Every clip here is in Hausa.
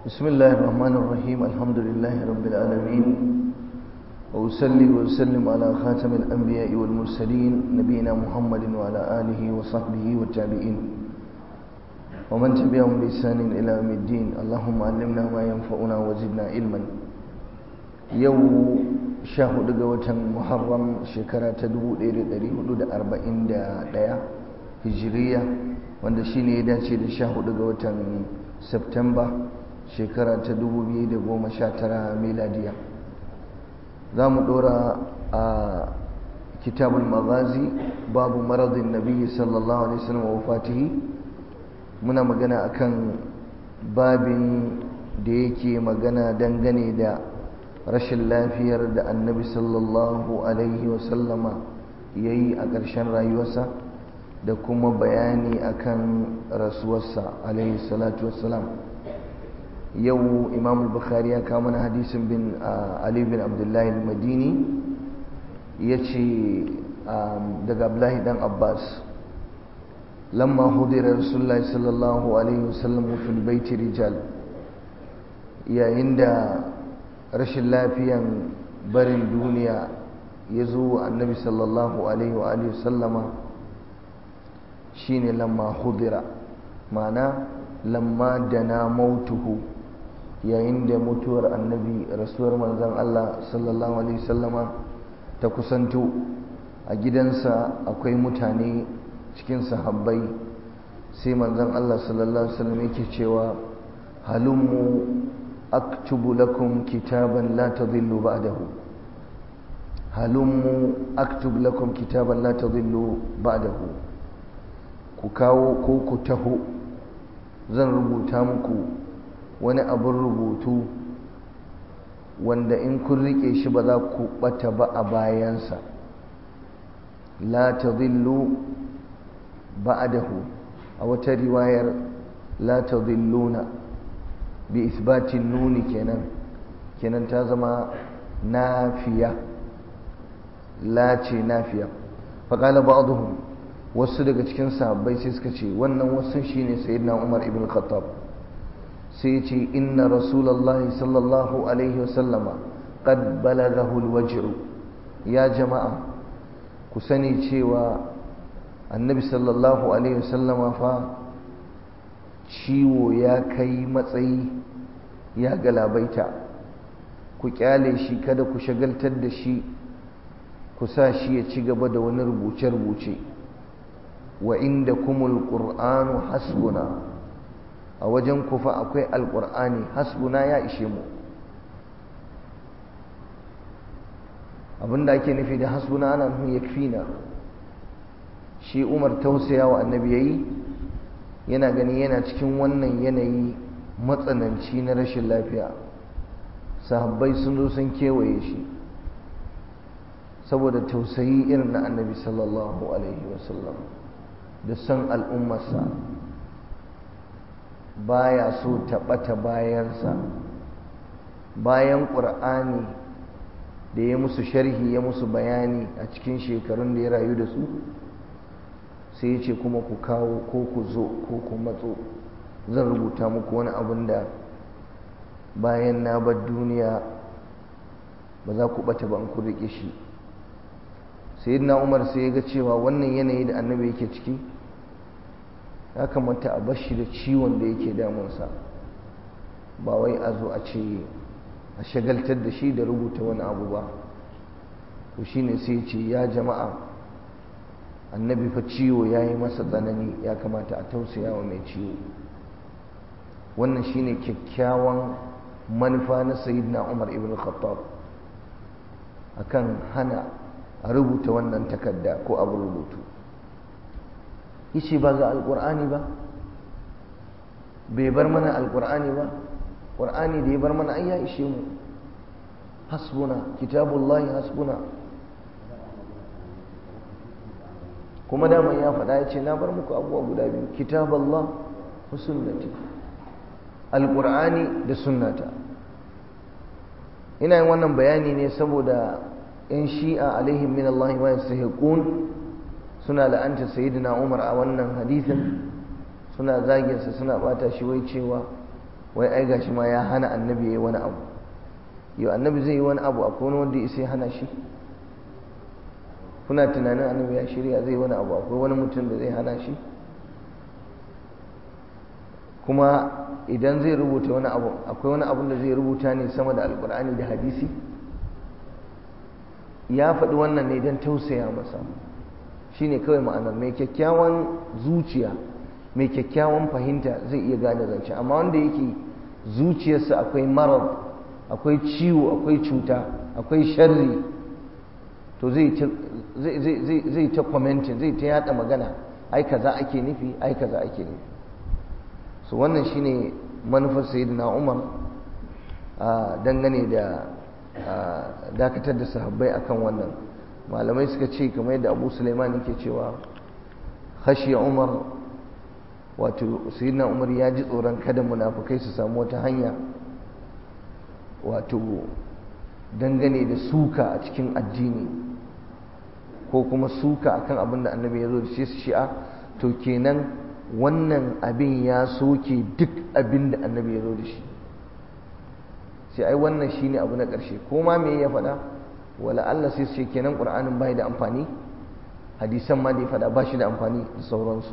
بسم الله الرحمن الرحيم الحمد لله رب العالمين وأسلي وأسلم على خاتم الأنبياء والمرسلين نبينا محمد وعلى آله وصحبه والتابعين ومن تبعهم بإحسان إلى يوم الدين اللهم علمنا ما ينفعنا وزدنا علما يوم شاهد قوة محرم شكرا تدو إلى دريه لدى أربعين دا هجرية wanda shi ne ya dace da sha hudu ga watan Septemba shekara ta 2019 miladiya za mu dora a kitabul magazi babu maradin nabi sallallahu alaihi wasallam wa wafatihi muna magana akan babin da yake magana dangane da rashin lafiyar da annabi sallallahu alaihi wasallama ya yi a ƙarshen rayuwarsa da kuma bayani akan rasuwarsa alaihi salatu wassalam yau imam bukhari ya kawo mana hadisin bin ali bin abdullahi madini ya ce daga abdullahi dan abbas lamma hudira rasulullahi sallallahu alaihi wasallam fil baiti rijal yayin da rashin lafiyan barin duniya ya zo annabi sallallahu alaihi wa sallama shine lamma hudira ma'ana lamma dana mautuhu yayin da mutuwar annabi rasuwar manzon Allah sallallahu alaihi sallama ta kusanto a gidansa akwai mutane cikin sahabbai sai manzon Allah sallallahu alaihi wasallam yake cewa halummu aktubu lakum kitaban la tadhillu ba'dahu halummu aktubu lakum kitaban la tadhillu ba'dahu ku kawo ko ku taho zan rubuta muku wani abin rubutu wanda in kun rike shi ba za ku bata ba a bayansa la tadhillu ba'dahu a wata riwayar la tadhilluna bi isbatin nuni kenan kenan ta zama nafiya la ce nafiya faqala ba'dhum wasu daga cikin sahabbai sai suka ce wannan wasu shine sayyidina Umar ibn Khattab sai ce inna rasulullahi sallallahu alaihi wasallama qad balaghahu alwaj'u ya jama'a ku sani cewa annabi sallallahu alaihi wasallama fa ciwo ya kai matsayi ya galabaita ku kyale shi kada ku shagaltar da shi ku sa shi ya ci gaba da wani rubuce-rubuce wa inda kumul ƙur'anu hasbuna a wajen kufa akwai alƙur'ani hasbuna ya ishe mu abinda ake nufi da hasbuna ana nufin yakfina shi umar tausaya wa annabi yayi yana gani yana cikin wannan yanayi matsananci na rashin lafiya sahabbai sun zo sun kewaye shi saboda tausayi irin na annabi sallallahu alaihi wasallam da son al'ummarsa baya so taɓata bayansa bayan ƙur'ani da ya musu sharhi ya musu bayani a cikin shekarun da ya rayu da su sai ya ce kuma ku kawo ko ku zo ko ku matso zan rubuta muku wani abin da bayan na bar duniya ba za ku ɓata ba in ku riƙe shi sayyidina umar sai ya ga cewa wannan yanayi da annabi yake ciki ya kamata a bashi da ciwon da yake damunsa ba wai a zo a ce a shagaltar da shi da rubuta wani abu ba to shine sai ce ya jama'a annabi fa ciwo ya yi masa tsanani ya kamata a tausaya wa mai ciwo wannan shine kyakkyawan manufa na sayyidina umar ibn khattab akan hana a rubuta wannan takarda ko abu rubutu yace ba ga alkur'ani ba bai bar mana alkur'ani ba qur'ani da ya bar mana ai ya ishe mu hasbuna kitabullahi hasbuna kuma daman ya faɗa ya ce na bar muku abubuwa guda biyu kitaballah wa sunnati alkur'ani da sunnata ina yin wannan bayani ne saboda in shi'a alaihim min Allah wa yastahiqun suna la'anta sayyidina Umar a wannan hadisin suna zaginsa suna bata shi wai cewa wai ai gashi ma ya hana annabi ya yi wani abu yau annabi zai yi wani abu akwai wani wanda ya hana shi kuna tunanin annabi ya shirya zai wani abu akwai wani mutum da zai hana shi kuma idan zai rubuta wani abu akwai wani abun da zai rubuta ne sama da alkur'ani da hadisi ya faɗi wannan ne don tausaya masa shine kawai ma'anar mai kyakkyawan zuciya mai kyakkyawan fahimta zai iya gane zance amma wanda yake zuciyarsa akwai marar akwai ciwo akwai cuta akwai sharri to zai ta kwamentin zai ta yada magana ai kaza ake nufi ai kaza ake nufi so wannan shine manufar sayyidina umar dangane da dakatar da sahabbai akan wannan malamai suka ce kamar yadda abu suleiman yake cewa khashiya umar wato sayyidina umar ya ji tsoron kada munafukai su samu wata hanya wato dangane da suka a cikin addini ko kuma suka akan abin da annabi ya zo da shi su shi'a to kenan wannan abin ya soke duk abin da annabi ya zo da shi sai ai wannan shine abu na ƙarshe ko ma me ya faɗa wala Allah sai su ce kenan Qur'anin bai da amfani hadisan ma da ya faɗa ba shi da amfani da sauransu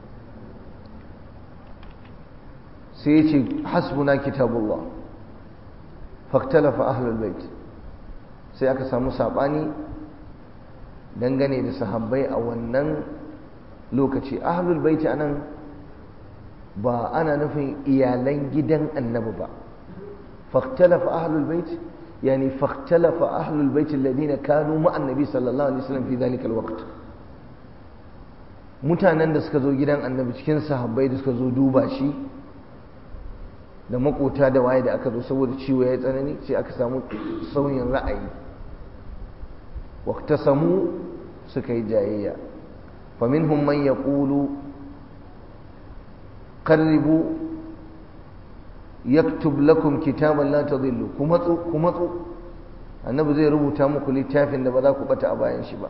sai ya ce hasbuna kitabullah faktalafa ahlul bait sai aka samu sabani dangane da sahabbai a wannan lokaci ahlul bait anan ba ana nufin iyalan gidan annabi ba faktalafa ahlul bait yani faktalafa ahlul bait alladhina kanu ma annabi sallallahu alaihi wasallam fi dhalika alwaqt mutanen da suka zo gidan annabi cikin sahabbai da suka zo duba shi da makota da waye da aka zo saboda ciwo ya tsanani sai aka samu sauyin ra'ayi wakta samu suka yi jayayya faminhum man yaqulu qarribu yaktub lakum kitaban la tadillu kuma tsu kuma tsu annabi zai rubuta muku littafin da ba za ku bata a bayan shi ba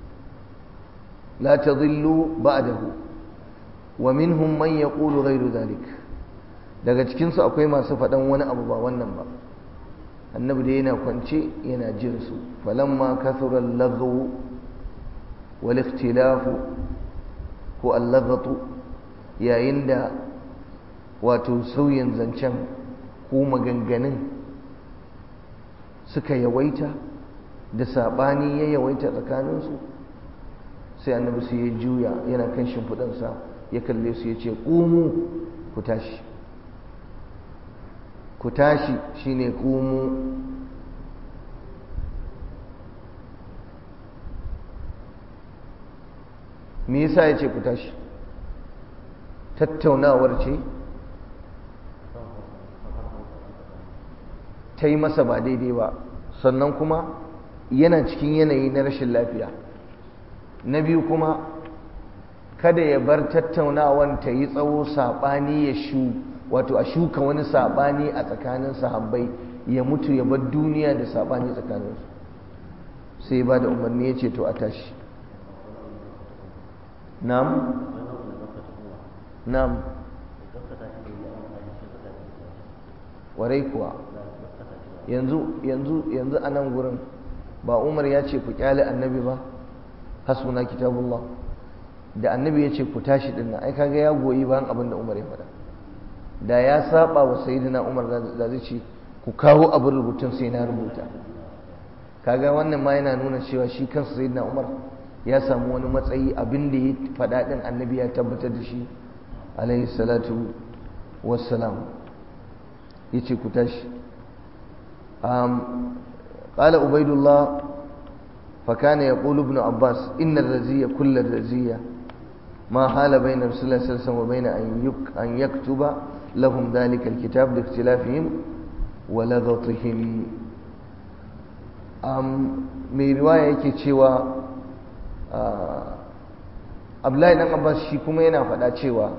la tadillu ba'dahu wa minhum man yaqulu ghayru dhalik daga cikinsu akwai masu faɗan wani abu ba wannan ba annabi da yana kwance yana jin su falamma kasura lagawu wal ikhtilafu ko allagatu yayin da wato sauyin zancen ko maganganun suka yawaita da saɓani ya yawaita tsakaninsu sai annabi su ya juya yana kan shimfiɗansa ya kalle su ya ce ƙumu ku tashi ku tashi shine kumu me yasa ya ce ku tashi tattaunawar ce ta yi masa ba daidai ba sannan kuma yana cikin yanayi na rashin lafiya na biyu kuma kada ya bar tattaunawan ta yi tsawo saɓani ya shu wato a shuka wani saɓani a tsakanin sahabbai ya mutu ya bar duniya da saɓani tsakaninsu sai ba da umarni ya ce to a tashi nam nam warai kuwa yanzu yanzu yanzu a nan gurin ba umar ya ce ku kyale annabi ba hasbuna kitabullah da annabi ya ce ku tashi din nan ai kaga ya goyi bayan abin da umar ya faɗa da ya saba wa sayyidina umar da zai ce ku kawo abin rubutun sai na rubuta kaga wannan ma yana nuna cewa shi kansa sayyidina umar ya samu wani matsayi abin da ya faɗa din annabi ya tabbatar da shi alaihi salatu wassalam ya ce ku tashi قال عبيد الله فكان يقول ابن عباس إن الرزية كل الرزية ما حال بين رسول الله صلى الله عليه وسلم وبين أن يكتب لهم ذلك الكتاب لاختلافهم ولغطهم mai riwaya yake cewa abdullahi dan abbas shi kuma yana faɗa cewa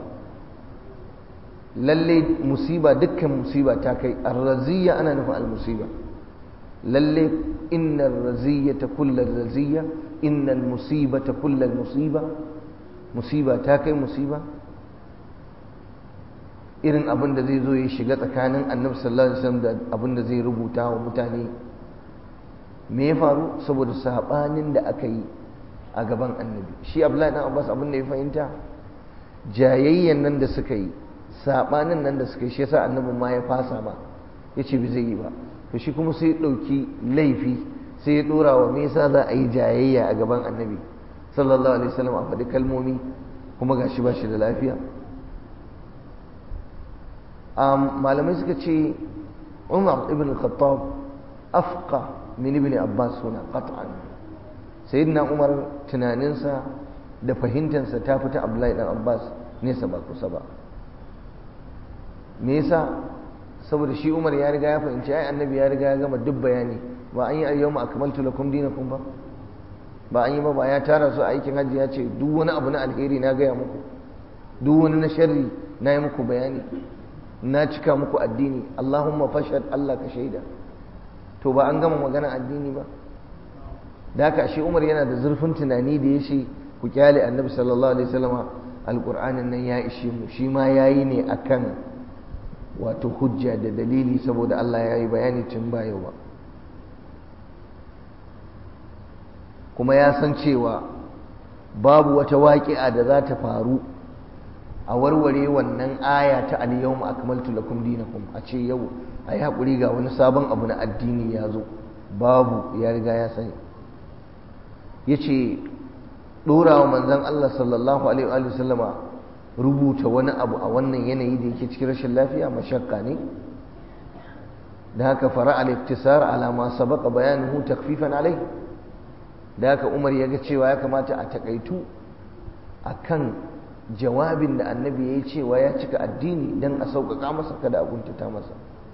lalle musiba dukkan musiba ta kai arraziya ana nufin almusiba lalle innar raziyata kullar raziya innal musibata kullar musiba musiba ta kai musiba irin abin da zai zo ya shiga tsakanin annabi sallallahu alaihi wasallam da abin da zai rubuta wa mutane me ya faru saboda sabanin da aka yi a gaban annabi shi abdullahi dan abbas abin da ya fahimta jayayyan nan da suka yi sabanin nan da suka yi shi yasa annabin ma ya fasa ma yace bai zai yi ba to shi kuma sai ya dauki laifi sai ya dora wa me yasa za a yi jayayya a gaban annabi sallallahu alaihi wasallam a faɗi kalmomi kuma gashi ba shi da lafiya malamai suka ce umar ibn khattab afqa min ibn abbas suna qat'an sayyidina umar tunaninsa da fahimtansa ta fita abdullahi dan abbas nesa ba kusa ba me yasa saboda shi umar ya riga ya fahimci ai annabi ya riga ya gama duk bayani ba an yi ayyawma akmaltu lakum dinakum ba ba an yi ba ba ya tara su a aikin hajji ya ce duk wani abu na alheri na gaya muku duk wani na sharri na yi muku bayani na cika muku addini Allahumma fashad Allah ka shaida to ba an gama magana addini ba da haka shi Umar yana da zurfin tunani da ya ce ku kyale annabi sallallahu alaihi wasallam alqur'anin nan ya ishe mu shi ma yayi ne akan wato hujja da dalili saboda Allah ya yi bayani tun ba yau ba kuma ya san cewa babu wata waƙi'a da za ta faru a warware wannan aya ta al-yawma akmaltu lakum dinakum a ce yau ayi hakuri ga wani sabon abu na addini ya zo babu ya riga ya sani yace dora wa manzon Allah sallallahu alaihi wa sallama rubuta wani abu a wannan yanayi da yake cikin rashin lafiya mashakka ne da haka fara al-iktisar ala ma sabaqa bayanuhu takfifan alai da haka Umar ya ga cewa ya kamata a takaitu akan jawabin da annabi ya yi cewa ya cika addini don a sauƙaƙa masa kada a guntata masa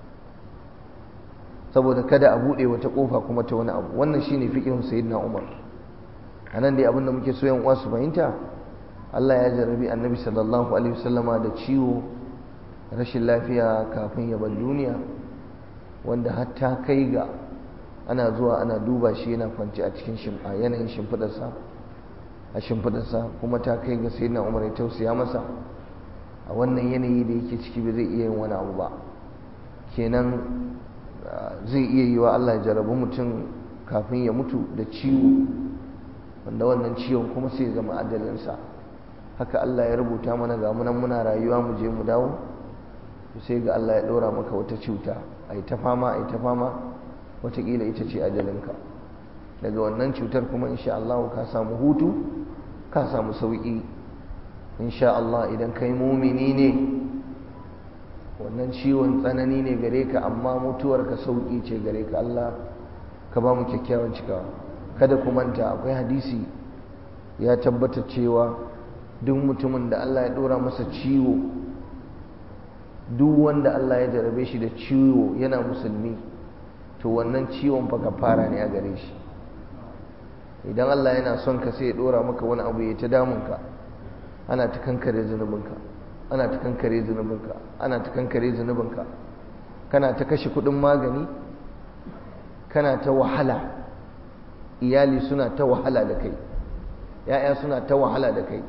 saboda kada a buɗe wata ƙofa kuma ta wani abu wannan shine fiqhun sayyidina Umar anan dai abinda muke so yan uwa su fahimta Allah ya jarabi annabi sallallahu alaihi wasallama da ciwo rashin lafiya kafin ya bar duniya wanda hatta kai ga ana zuwa ana duba shi yana kwance a cikin yanayin shimfiɗarsa a shimfiɗarsa kuma ta kai ga sai na umar ya tausaya masa a wannan yanayi da yake ciki ba zai iya yin wani abu ba kenan zai iya yi wa Allah ya jarabi mutum kafin ya mutu da ciwo wanda wannan ciwon kuma sai zama adalinsa haka Allah ya rubuta mana ga munan muna rayuwa mu je mu dawo sai ga Allah ya ɗora maka wata cuta a yi ta fama a yi ta fama watakila ita ce ajalinka daga wannan cutar kuma insha Allah ka samu hutu ka samu sauƙi insha Allah idan kai mumini ne wannan ciwon tsanani ne gare ka amma mutuwar ka sauƙi ce gare ka Allah ka ba mu kyakkyawan cikawa kada ku manta akwai hadisi ya tabbata cewa duk mutumin da Allah ya ɗora masa ciwo duk wanda Allah ya jarabe shi da ciwo yana musulmi to wannan ciwon fa fara ne a gare shi idan Allah yana son ka sai ya dora maka wani abu ya ta damunka ana ta kankare zunubinka ana ta kankare zunubinka ana ta kankare zunubinka kana ta kashe kudin magani kana ta wahala iyali suna ta wahala da kai ya'ya suna ta wahala da kai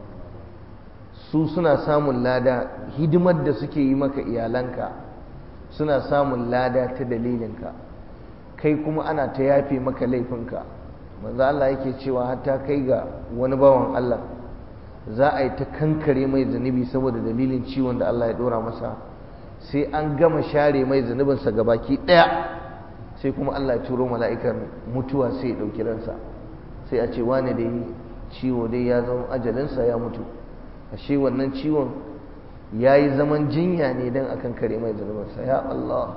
su suna samun lada hidimar da suke yi maka iyalanka suna samun lada ta dalilinka kai kuma ana ta yafe maka laifinka manzo Allah yake cewa hatta kai ga wani bawan Allah za a yi ta kankare mai zunubi saboda dalilin ciwon da Allah ya dora masa sai an gama share mai zunubinsa gabaki daya sai kuma Allah ya turo mala'ikar mutuwa sai ya dauki ransa sai a ce wane dai ciwo dai ya zama ajalinsa ya mutu ashe wannan ciwon ya yi zaman jinya ne don a kankare mai zunubinsa ya Allah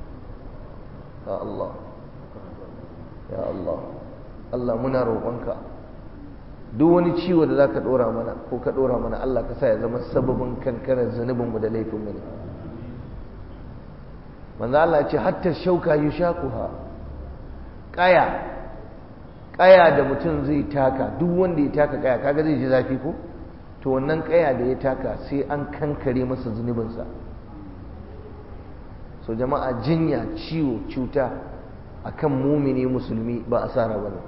ya Allah ya Allah Allah muna roƙonka duk wani ciwo da za ka ɗora mana ko ka ɗora mana Allah ka sa ya zama sababin kankarar zunubinmu da laifinmu ne manzo Allah ce hatta shauka yushaquha kaya kaya da mutum zai taka duk wanda ya taka kaya kaga zai ji zafi ko to wannan kaya da ya taka sai an kankare masa zunubinsa so jama'a jinya ciwo cuta akan mumini musulmi ba asara bane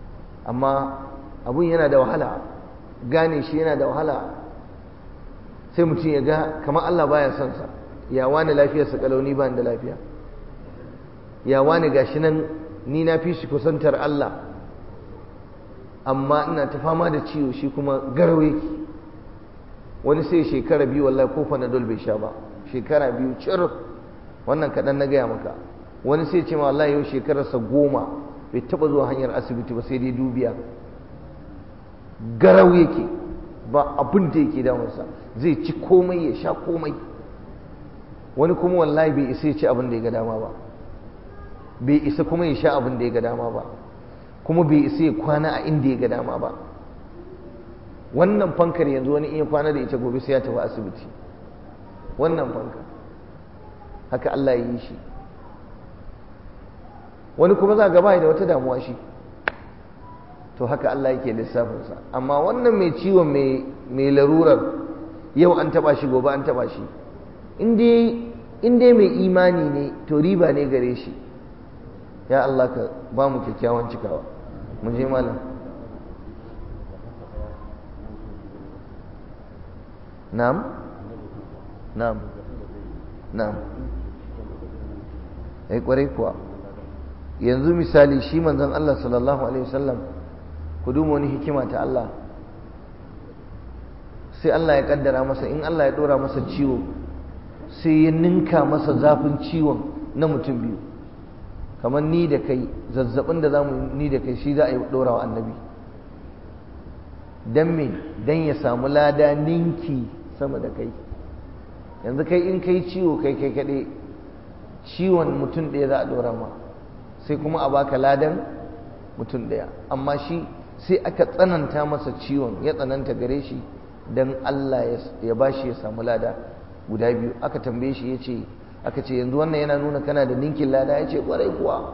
amma abun yana da wahala gane shi yana da wahala sai mutum ya ga kamar Allah baya son sa ya wani lafiyarsa kalauni ba da lafiya ya wani gashi nan ni na fi shi kusantar Allah amma ina ta fama da ciwo shi kuma garau yake wani sai shekara biyu wallahi ko panadol bai sha ba shekara biyu cir wannan kaɗan na gaya maka wani sai ce ma wallahi yau shekararsa goma bai taɓa zuwa hanyar asibiti ba sai dai dubiya garau yake ba abin da yake damunsa zai ci komai ya sha komai wani kuma wallahi bai isa ya ci abin da ya ga dama ba bai isa kuma ya sha abin da ya ga dama ba kuma bai isa ya kwana a inda ya ga dama ba wannan fankar yanzu wani iya kwana da ita gobe sai ya tafi asibiti wannan fankar haka Allah ya yi shi wani kuma za gaba da wata damuwa shi to haka Allah yake lissafinsa amma wannan mai ciwon mai larurar yau an taba shi gobe an taba shi in dai mai imani ne to riba ne gare shi ya Allah ka ba mu kyakkyawan cikawa mu je malam na'am na'am na'am ai kwarai kuwa yanzu misali shi manzon Allah sallallahu alaihi wasallam ku duba wani hikima ta Allah sai Allah ya kaddara masa in Allah ya dora masa ciwo sai ya ninka masa zafin ciwon na mutum biyu kamar ni da kai zazzabin da zamu ni da kai shi za a yi dora wa annabi dan me dan ya samu lada ninki sama da kai yanzu kai in kai ciwo kai kai kaɗai ciwon mutum ɗaya za a dora ma sai kuma a baka ladan mutum ɗaya amma shi sai aka tsananta masa ciwon ya tsananta gare shi don Allah ya ba shi ya samu lada guda biyu aka tambaye shi ya ce aka ce yanzu wannan yana nuna kana da ninkin lada ya ce ƙwarai kuwa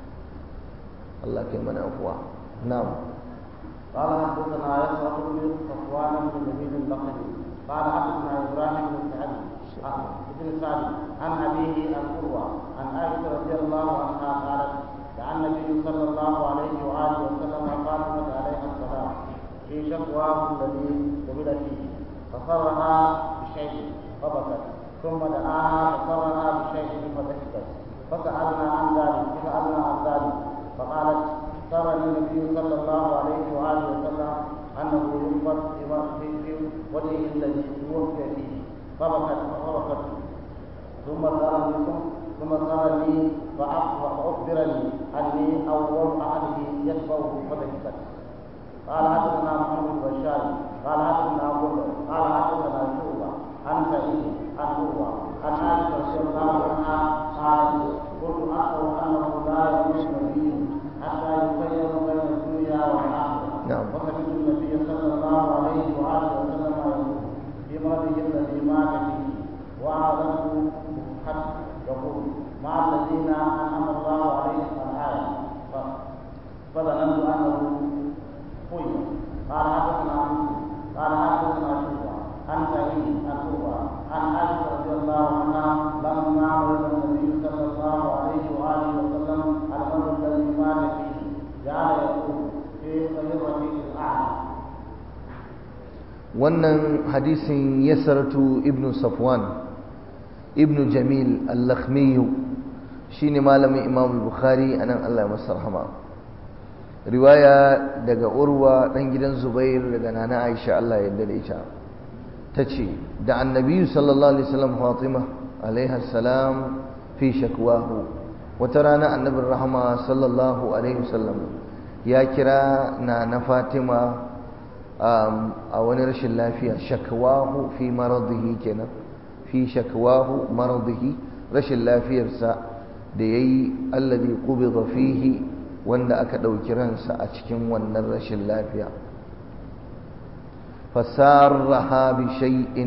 Allah kai mana kuwa na'am قال حدثنا يسرة بن صفوان بن جميل اللقبي قال حدثنا ابراهيم بن سعد بن سعد عن ابيه عن قروه عن عائشه رضي الله عنها قالت دعا النبي صلى الله عليه واله وسلم فاطمه عليها السلام في شكواه الذي قبل فيه فصرها بشيء فبكت ثم دعاها فصرها بشيء فضحكت فسالنا عن ذلك فسالنا عن ذلك فقالت سرني النبي صلى الله عليه واله وسلم انه ينفض في وجهه الذي توفي فيه فبكت فبكت ثم سالني ثم سالني فاخبرني اني اول احده يتبعه فضحكت قال حدثنا محمد بن بشار قال حدثنا ابو قال حدثنا شعبه عن سعيد عن عروه عن عائشه رضي الله عنها قالت قلت اخبر انه لا يموت نبي حتى يخير بين الدنيا والاخره نعم. وسمعت النبي صلى الله عليه واله وسلم يقول في مرضه الذي مات فيه واعلمه حتى يقول مع الذين انعم الله عليهم الايه فظننت انه قيل قال حدثنا مسلم قال حدثنا شعبه عن سعيد عن قوه عن عائشه رضي الله عنها لما مرض النبي صلى الله عليه واله وسلم المرض الذي مات فيه جعل يقول في خيرة الاعلى wannan hadisin yasaratu ibnu safwan ibnu jamil al-lakhmiyu shine malamin imam bukhari anan Allah ya masa rahama riwaya daga urwa dan gidan zubair daga nana aisha Allah ya yarda da ita tace da annabi sallallahu alaihi wasallam fatima alaiha salam fi shakwahu wata rana annabin rahama sallallahu alaihi wasallam ya kira na na fatima a wani rashin lafiya shakwahu fi maradihi kenan fi shakwahu maradihi rashin lafiyarsa da yayi alladhi qubida fihi wanda aka ɗauki ransa a cikin wannan rashin lafiya fasarraha bi shay'in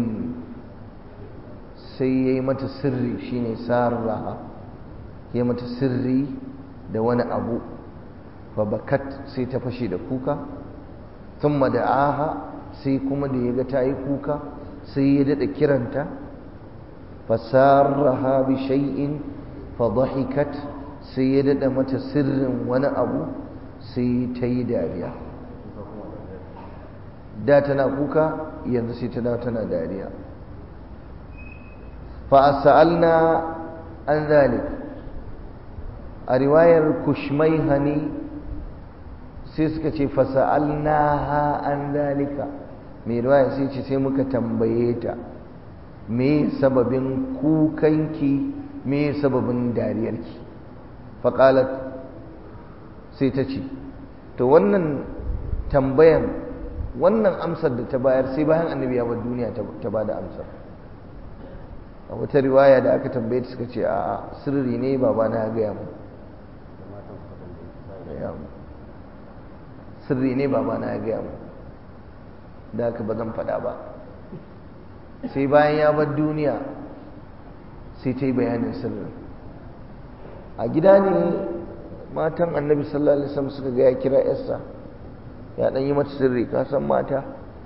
sai yayi mata sirri shine sarraha yayi mata sirri da wani abu fa bakat sai ta fashe da kuka thumma da'aha sai kuma da yaga tayi kuka sai ya dada kiranta fasarraha bi shay'in fa dhahikat sai ya daɗa mata sirrin wani abu sai ta yi dariya da tana kuka yanzu sai ta dawo tana dariya fa'asa'alna an zalik a riwayar kushmai hani sai suka ce fasa'alna ha an zalika mai riwayar sai ce sai muka tambaye ta me sababin kukanki me sababin dariyarki faƙalat sai ta ce to wannan tambayan wannan amsar da ta bayar sai bayan annabi ya bar duniya ta ba da amsar a wata riwaya da aka tambaye ta suka ce a sirri ne babana ya gaya mu sirri ne babana ya gaya mu da aka ba zan faɗa ba sai bayan ya bar duniya sai ta yi bayanin sirrin a gida ne matan annabi sallallahu alaihi wasallam suka ga ya kira yarsa ya dan yi mata sirri ka san mata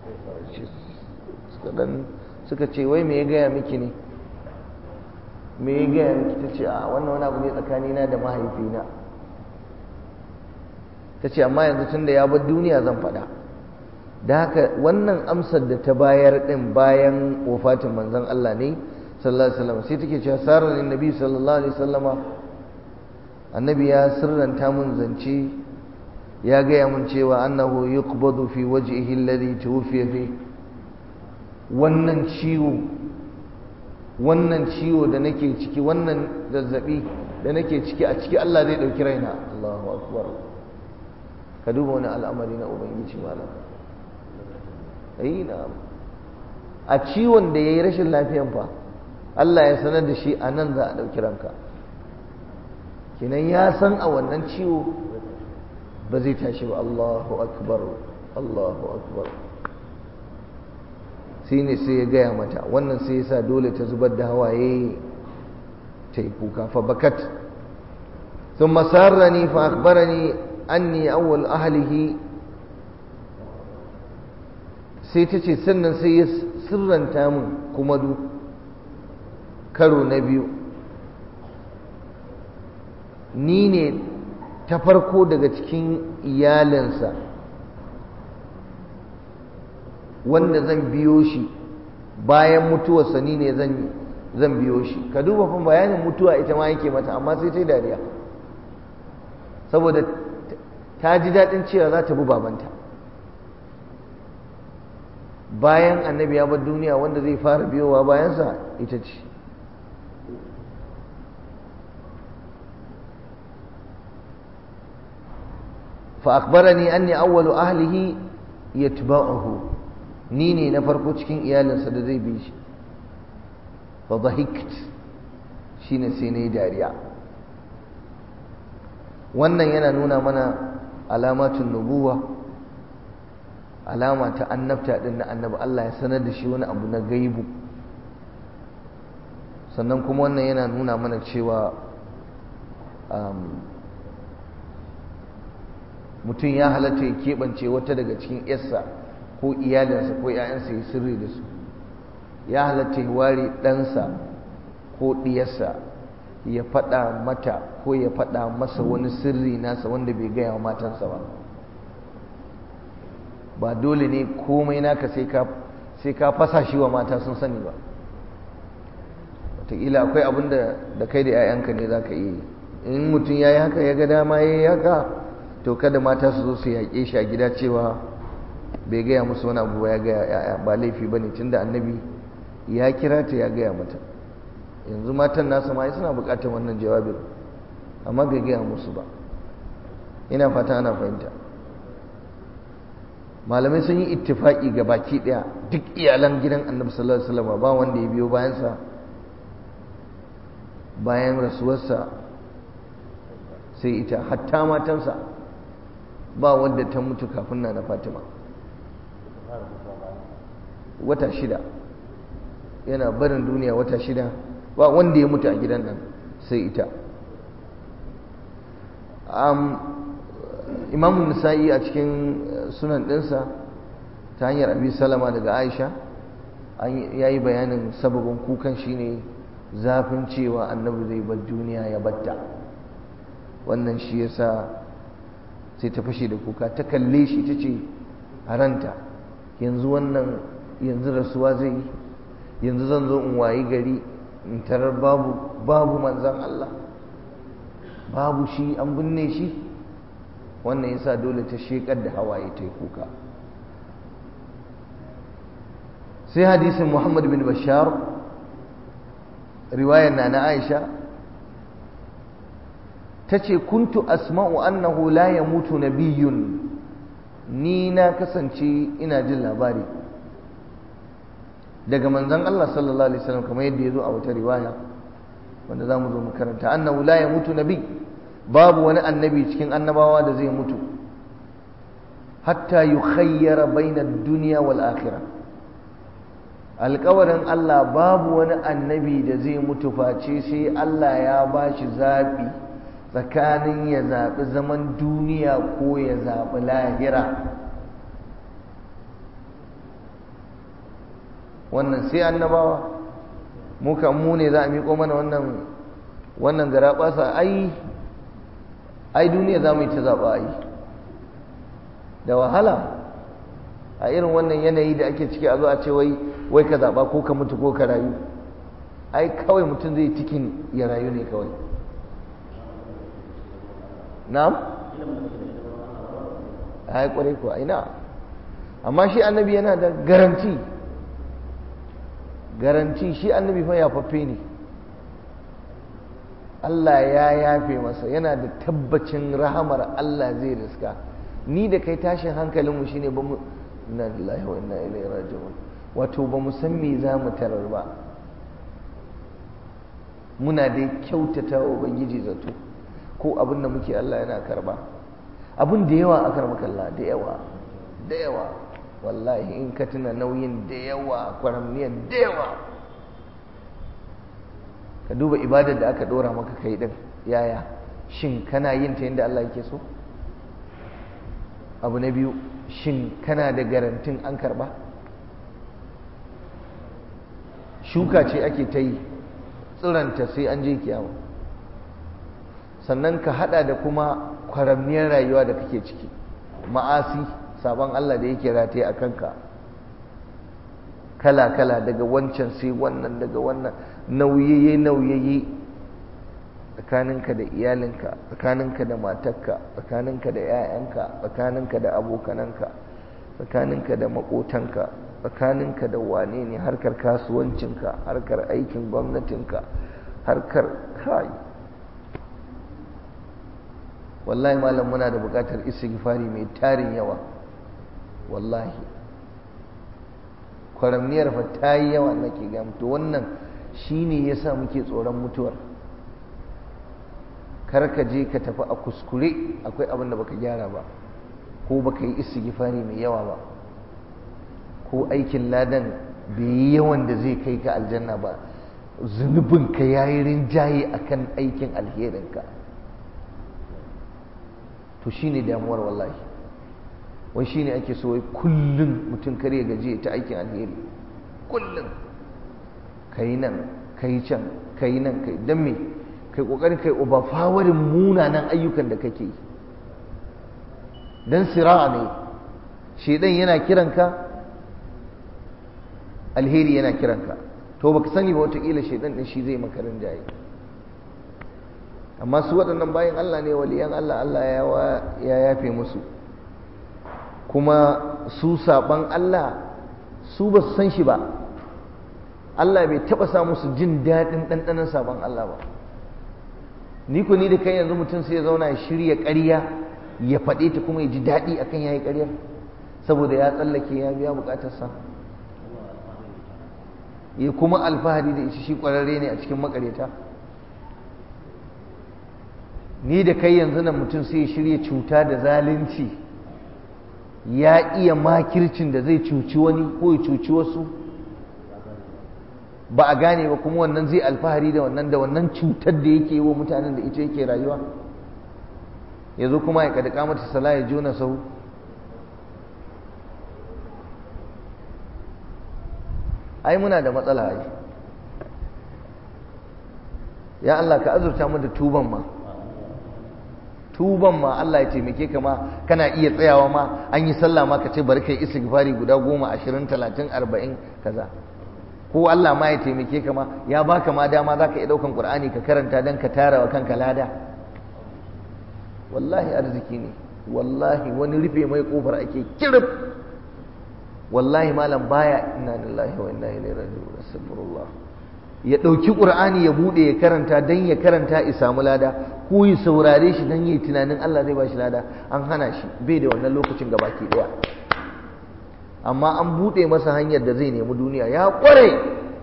suka dan suka ce wai me ya gaya miki ne me ya gaya miki ta ce a wannan wani abu ne tsakanina da mahaifina ta ce amma yanzu tun da ya bar duniya zan faɗa da haka wannan amsar da ta bayar ɗin bayan wafatin manzon Allah ne sallallahu alaihi wasallam sai take cewa sarar annabi sallallahu alaihi wasallama annabi ya sirranta mun zance ya gaya mun cewa annahu yuqbadu fi wajhihi alladhi tuwfiya fi wannan ciwo wannan ciwo da nake ciki wannan zazzabi da nake ciki a ciki Allah zai dauki raina Allahu akbar ka duba wani al'amari na ubangiji malam ai na a ciwon da yayi rashin lafiyan fa Allah ya sanar da shi a nan za a dauki ranka kinan ya san a wannan ciwo ba zai tashi ba Allahu akbar Allahu akbar sai ne sai ya gaya mata wannan sai ya sa dole ta zubar da hawaye ta yi kuka fa bakat ثم سارني فأخبرني أني أول أهله sai ta ce sannan sai ya sirranta min kuma du karo na biyu ni ne ta farko daga cikin iyalinsa wanda zan biyo shi bayan mutuwarsa ni ne zan biyo shi ka duba fa bayanin mutuwa ita ma yake mata amma sai ta yi dariya saboda ta ji daɗin cewa za ta bi babanta bayan annabi ya bar duniya wanda zai fara biyowa bayansa ita ce فأخبرني أني أول أهله يتبعه نيني نفرقو cikin iyalinsa da zai bi shi fa dhahikt shine sai nayi dariya wannan yana nuna mana alamatun nubuwa alama ta annabta din na annabi Allah ya sanar da shi wani abu na gaibu sannan kuma wannan yana nuna mana cewa mutum ya halatta ya keɓance wata daga cikin yarsa ko iyalinsa ko ‘ya'yansa ya sirri da su ya halatta ya ware ɗansa ko ɗiyarsa ya faɗa mata ko ya faɗa masa wani sirri nasa wanda bai gaya wa matansa ba ba dole ne komai naka sai ka fasa shi wa mata sun sani ba wataƙila akwai abin da kai da 'ya'yanka ne za ka iya yi in mutum ya yi haka ya ga dama ya yi haka to kada mata su zo su yaƙe shi a gida cewa bai gaya musu wani abu ya gaya ya'ya ba laifi ba ne tunda annabi ya kira ta ya gaya mata yanzu matan nasa ma suna buƙatar wannan jawabin amma bai gaya musu ba ina fata ana fahimta malamai sun yi ittifaki ga baki ɗaya duk iyalan gidan annabi sallallahu alaihi wasallam ba wanda ya biyo bayansa bayan rasuwarsa sai ita hatta matansa ba wadda ta mutu kafin na na fatima wata shida yana barin duniya wata shida ba wanda ya mutu a gidan nan sai ita imamun nisa'i a cikin sunan ɗinsa ta hanyar abi salama daga aisha ya yi bayanin sababin kukan shine zafin cewa annabi zai bar duniya ya batta wannan shi yasa sai ta fashe da kuka ta kalle shi ta ce a ranta yanzu wannan yanzu rasuwa zai yi yanzu zan zo in wayi gari in tarar babu babu manzan Allah babu shi an binne shi wannan yasa dole ta shekar da hawaye ta yi kuka sai hadisin Muhammad bin Bashar riwayar na na Aisha ta ce kuntu asma'u annahu la yamutu nabiyyun ni na kasance ina jin labari daga manzon Allah sallallahu alaihi wasallam kamar yadda ya zo a wata riwaya wanda za mu zo mu karanta annahu la yamutu nabi babu wani annabi cikin annabawa da zai mutu hatta yukhayyara baina ad-dunya wal akhirah alƙawarin Allah babu wani annabi da zai mutu face sai Allah ya bashi zabi tsakanin ya zaɓi zaman duniya ko ya zaɓi lahira wannan sai annabawa muka mu ne za a miƙo mana wannan wannan gara ɓasa ai ai duniya za mu yi ta zaɓa ai da wahala a irin wannan yanayi da ake ciki a zo a ce wai wai ka zaɓa ko ka mutu ko ka rayu ai kawai mutum zai cikin ya rayu ne kawai na'am ai kwarai ko ina amma shi annabi yana da garanti garanti shi annabi fa yafaffe ne Allah ya yafe masa yana da tabbacin rahamar Allah zai riska ni da kai tashin hankalinmu shine ba mu inna lillahi wa inna ilaihi raji'un wato ba mu san me za mu tarar ba muna da kyautata wa ubangiji zato ko abin da muke Allah yana karba abin da yawa a karba kalla da yawa da yawa wallahi in ka tuna nauyin da yawa kwaramniyar da yawa ka duba ibadar da aka dora maka kai din yaya shin kana yin ta yadda Allah yake so abu na biyu shin kana da garantin an karba shuka ce ake ta yi tsiranta sai an je kiyama sannan ka hada da kuma kwaramniyar rayuwa da kake ciki ma'asi sabon Allah da yake rataye a kanka kala-kala daga wancan sai wannan daga wannan nauyaye nauyaye tsakaninka da iyalinka tsakaninka da matarka tsakaninka da 'ya'yanka tsakaninka da abokananka tsakaninka da makotanka tsakaninka da wane ne harkar kasuwancinka harkar aikin gwamnatinka harkar kai wallahi malam muna da buƙatar istighfari mai tarin yawa wallahi kwaramniyar fa ta yi yawa nake ga to wannan shine yasa muke tsoron mutuwar kar ka je ka tafi a kuskure akwai abin da baka gyara ba ko baka yi istighfari mai yawa ba ko aikin ladan bai yi yawan da zai kai ka aljanna ba zunubinka ya yi rinjaye akan aikin alherinka to shine damuwar wallahi wai shine ake so wai kullum mutum kar ya gaji ta aikin alheri kullum kai nan kai can kai nan kai dan me kai kokarin kai uba fawarin munanan ayyukan da kake yi dan sira'a ne shedan yana kiranka alheri yana kiranka to baka sani ba watakila shedan din shi zai makarin jaye amma su waɗannan bayan Allah ne waliyan Allah Allah ya yafe musu kuma su saban Allah su ba su san shi ba Allah bai taɓa sa musu jin daɗin ɗanɗanon saban Allah ba ni ku ni da kai yanzu mutum sai ya zauna ya shirya ƙarya ya faɗe ta kuma ya ji daɗi akan ya yi ƙaryar saboda ya tsallake ya biya buƙatarsa ya kuma alfahari da ishi shi ƙwararre ne a cikin maƙaryata ni da kai yanzu nan mutum sai ya shirya cuta da zalunci ya iya makircin da zai cuci wani ko ya cuci wasu ba a gane ba kuma wannan zai alfahari da wannan da wannan cutar da yake yi wa mutanen da ita yake rayuwa ya zo kuma ya kadaka mata sala ya jona sau ai muna da matsala ai ya Allah ka azurta mu da tuban ma tuban ma Allah ya taimake ka ma kana iya tsayawa ma an yi sallah ma ka ce bari kai istighfari guda goma ashirin talatin arba'in kaza ko Allah ma ya taimake ka ma ya baka ma dama zaka iya daukan Qur'ani ka karanta dan ka tara wa kanka lada wallahi arziki ne wallahi wani rufe mai kofar ake kirif wallahi malam baya inna lillahi wa inna ilaihi raji'un astaghfirullah ya dauki Qur'ani ya bude ya karanta dan ya karanta ya samu lada ko ya saurare shi dan yi tunanin Allah zai ba shi lada an hana shi bai da wannan lokacin gabaki daya amma an buɗe masa hanyar da zai nemi duniya ya ƙware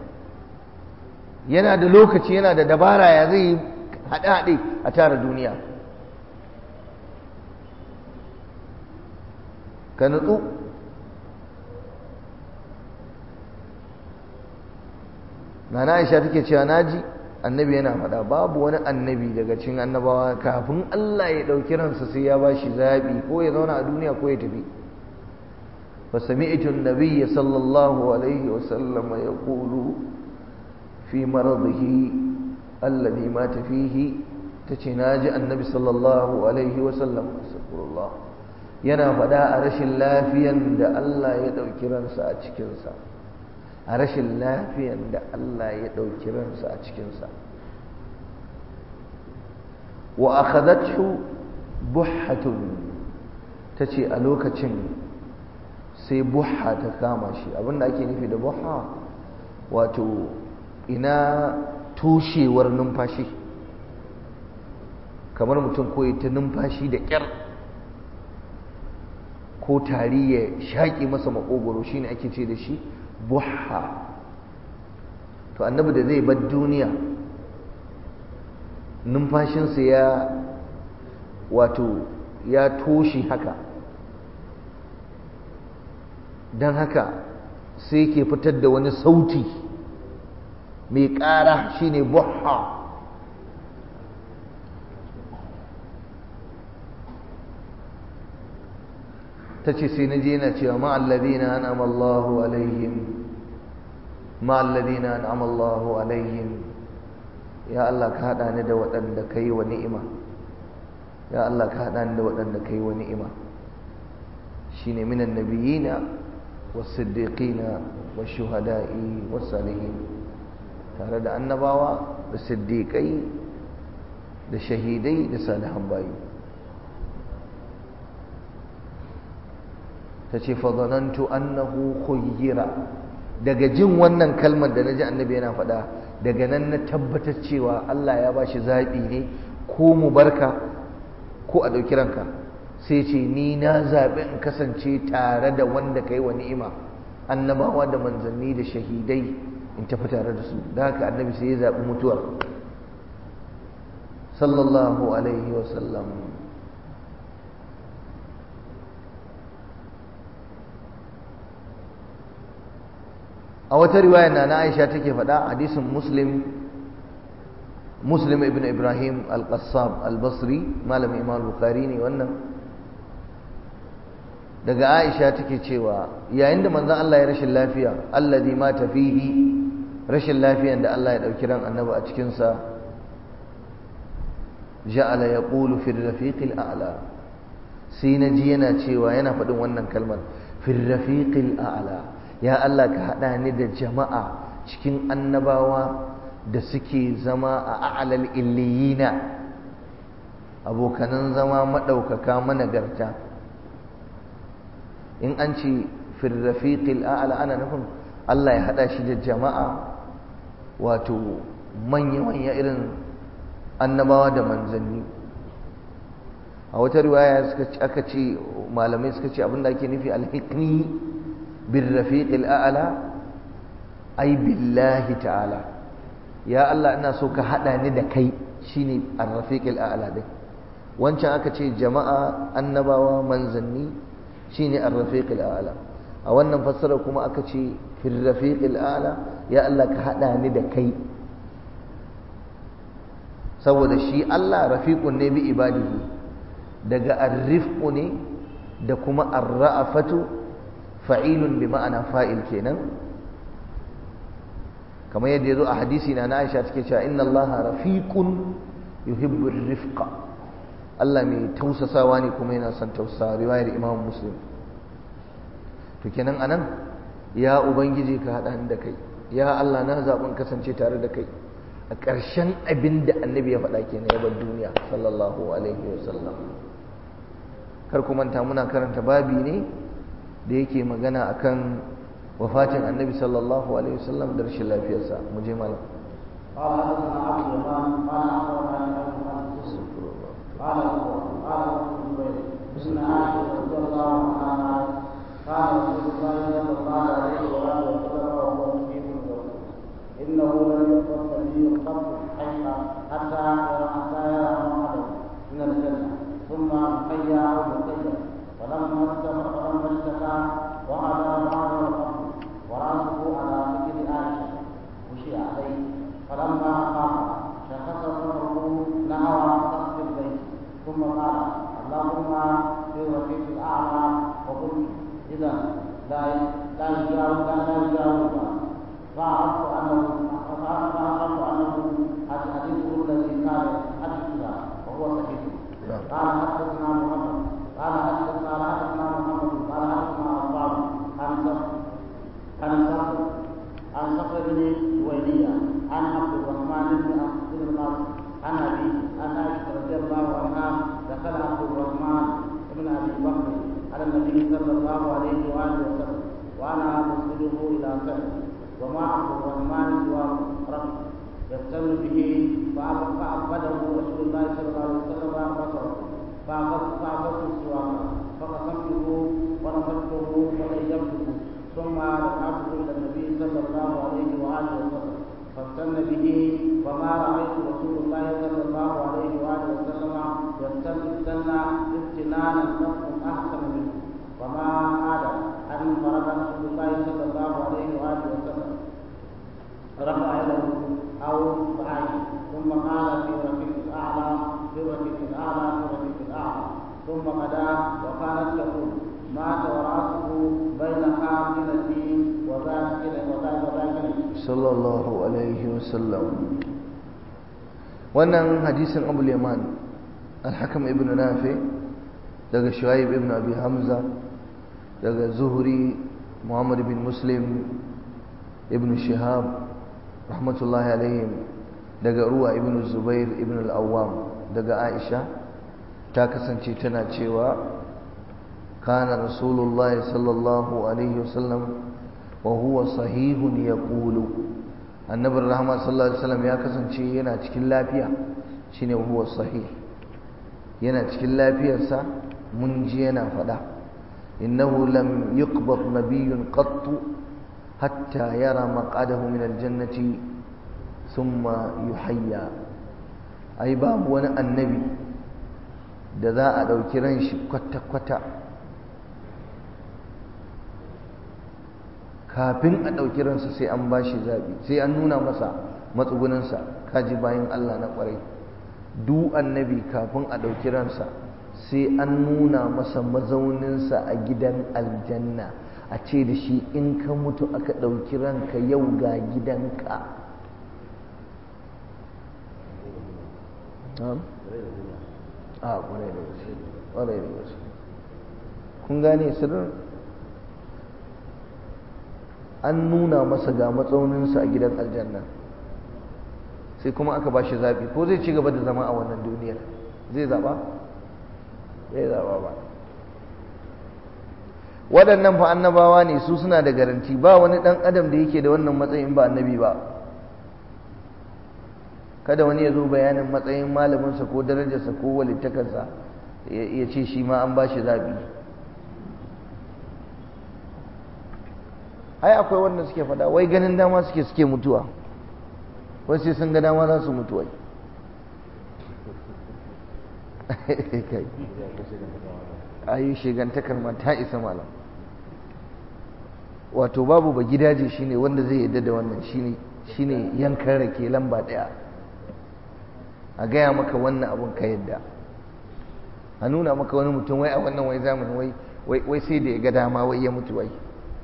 yana da lokaci yana da dabara ya zai haɗe-haɗe a tara duniya ka nutsu nana aisha take cewa naji annabi yana faɗa babu wani annabi daga cikin annabawa kafin Allah ya ɗauki ransa sai ya ba shi zaɓi ko ya zauna a duniya ko ya tafi فسمعت النبي صلى الله عليه وسلم يقول في مرضه الذي مات فيه تتناجى النبي صلى الله عليه وسلم استغفر الله yana faɗa a rashin lafiyan da Allah ya ɗauki ransa a cikinsa a rashin lafiyan da Allah ya ɗauki ransa a cikinsa wa akhadathu buhatun tace a lokacin sai buha ta kama shi abinda ake nufi da buha wato ina toshewar numfashi kamar mutum koyi ta numfashi da ƙyar ko tari ya shaƙi masa maƙogoro shine ake ce da shi buha to annabi da zai bar duniya numfashinsa ya wato ya toshe haka don haka sai ke fitar da wani sauti mai ƙara shine buha ta ce sai na je yana cewa ma'alladina an amallahu alaihim ma'alladina an amallahu alaihim ya Allah ka haɗa ni da waɗanda ka yi wa ni'ima ya Allah ka haɗa ni da waɗanda ka yi wa ni'ima shine minan nabiyina والصديقين والشهداء والصالحين tare da annabawa da siddiƙai da shahidai da salihan bayi ta ce fazanantu annahu khuyyira daga jin wannan kalmar da na ji annabi yana faɗa daga nan na tabbatar cewa Allah ya ba shi zaɓi ne ko mu barka ko a ɗauki ranka sai ce ni na zaɓi in kasance tare da wanda ka yi wa ni'ima annabawa da manzanni da shahidai in tafi tare da su da haka annabi sai ya zaɓi mutuwar sallallahu alaihi wasallam a wata riwaya na na aisha take faɗa hadisin muslim muslim ibn ibrahim al-qassab al-basri malamin imam bukhari ne wannan daga aisha take cewa yayin da manzon Allah ya rashin lafiya alladhi mata fihi rashin lafiyan da Allah ya dauki ran annabi a cikin sa ja'ala yaqulu fi ar-rafiq al-a'la sai naji yana cewa yana faɗin wannan kalmar fi ar-rafiq al-a'la ya Allah ka hada ni da jama'a cikin annabawa da suke zama a a'lal illiyina abokanan zama madaukaka managarta in an ce firrafiqil a'la ana nufin Allah ya hada shi da jama'a wato manya-manya irin annabawa da manzanni a wata riwaya suka aka ce malamai suka ce abinda ake nufi alhiqni birrafiqil a'la ai billahi ta'ala ya Allah ina so ka hada ni da kai shine arrafiqil a'la din wancan aka ce jama'a annabawa manzanni shine ar-rafiq al-a'la a wannan fassara kuma aka ce fi rafiq al-a'la ya Allah ka hada ni da kai saboda shi Allah rafiqun ne bi ibadihi daga ar-rifqu ne da kuma ar-ra'afatu fa'ilun bi ma'ana fa'il kenan kamar yadda yazo a hadisi na Aisha take cewa inna Allah rafiqun yuhibbu ar-rifqa Allah mai tausasawa ne kuma yana son tausasawa riwayar Imam Muslim to kenan anan ya ubangiji ka hada da kai ya Allah na zaɓin kasance tare da kai a ƙarshen abin da annabi ya faɗa kenan ya bar duniya sallallahu alaihi wasallam kar ku manta muna karanta babi ne da yake magana akan wafatin annabi sallallahu alaihi wasallam da rashin lafiyarsa mu je malam قال حدثنا عبد اليمان قال اخبرنا ابو بكر قال قال ابن الزبير ان عائشه رضي الله عنها قال رسول الله صلى الله عليه واله وسلم وهو مجيب يقول انه لم يقبل نبي قط حتى حتى يرى حتى يرى محمدا من الجنه ثم مخيا او مخيا فلما فلما اشتكى وهذا بعده القبر وراسه على فكر عائشه مشي عليه فلما قام شخص صدره نحو سقف البيت ثم قال اللهم في الرفيق الاعلى وقلت اذا لا لا يجاوز لا يجاوز فعرفت انه فعرفت انه حديثه الذي كان حدثنا وهو صحيح قال حدثنا محمد قال حدثنا حدثنا محمد قال حدثنا عباد عن صخر عن صخر عن صخر بن جويرية عن عبد الرحمن بن بن القاسم عن ابي عن عائشة رضي الله عنها دخل عبد الرحمن بن ابي بكر على النبي صلى الله عليه واله وسلم وانا مسجده الى سنه وما عبد الرحمن سوى ربي يفتن به فعبده رسول الله صلى الله عليه وسلم بصره فأخذت السواك فقسمته ونفذته وغيبته ثم رفعته إلى النبي صلى الله عليه وآله وسلم فاستن به وما رأيت رسول الله صلى الله عليه وآله وسلم يستن استنى استنانا قط أحسن منه وما عاد أن فرد رسول الله صلى الله عليه وآله وسلم رفع يده أو بعيد ثم قال في رفيق الأعلى في رفيق الأعلى في رفيق الأعلى ثم غدا وكانت تقول مات ورأسه بين حافلتي وذاكرة وذاكرة sallallahu alaihi wasallam wannan hadisin abu yaman al-hakam ibn nafi daga shuaib ibn abi hamza daga zuhri muhammad bin muslim ibn shihab rahmatullahi alaihim daga ruwa ibn zubair ibn al-awwam daga aisha ta kasance tana cewa kana rasulullahi sallallahu alaihi wasallam وهو صحيح يقول النبي الرحمة صلى الله عليه وسلم ya kasance yana cikin lafiya shine huwa sahih yana cikin lafiyarsa mun ji yana fada innahu lam yuqbad nabiyyun qatt hatta yara maq'adahu min aljannati thumma yuhayya ai babu wani annabi da za a dauki ran shi kwata-kwata kafin a ɗauki ransa sai an ba shi zaɓi sai an nuna masa matsuguninsa kaji bayan Allah na ƙwarai du annabi kafin a ɗauki ransa sai an nuna masa mazauninsa a gidan aljanna a ce da shi in ka mutu aka ɗauki ranka yau ga gidanka a ƙwarai da gaske ƙwarai da gaske kun gane sirrin an nuna masa ga matsauninsa a gidan aljanna sai kuma aka ba shi zaɓi ko zai ci gaba da zama a wannan duniyar zai zaɓa? zai zaɓa ba waɗannan fa annabawa ne su suna da garanti ba wani ɗan adam da yake da wannan matsayin ba annabi ba kada wani ya zo bayanin matsayin malaminsa ko darajarsa ko walittakarsa ya ce shi ma an ba shi zaɓi ai akwai wanda suke fada wai ganin dama suke suke mutuwa wai sai sun ga dama za su mutu wai ayi shigantakar ma ta isa malam wato babu ba gidaje shine wanda zai yadda da wannan shine shine yankan rake lamba daya a gaya maka wannan abun ka yadda a nuna maka wani mutum wai a wannan wai zamani wai wai sai da ya ga dama wai ya mutu wai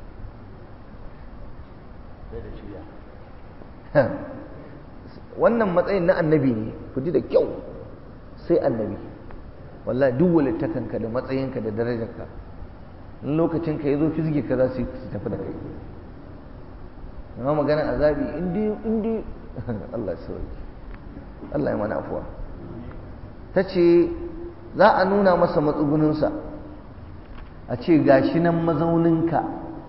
wannan matsayin na annabi ne ku ji da kyau sai annabi wallahi duk walittakanka da matsayinka da darajarka in lokacin ka yazo fizge ka za su tafi da kai amma maganar azabi indi indi Allah sauki Allah ya mana afuwa ta ce za a nuna masa matsuguninsa a ce gashi nan mazauninka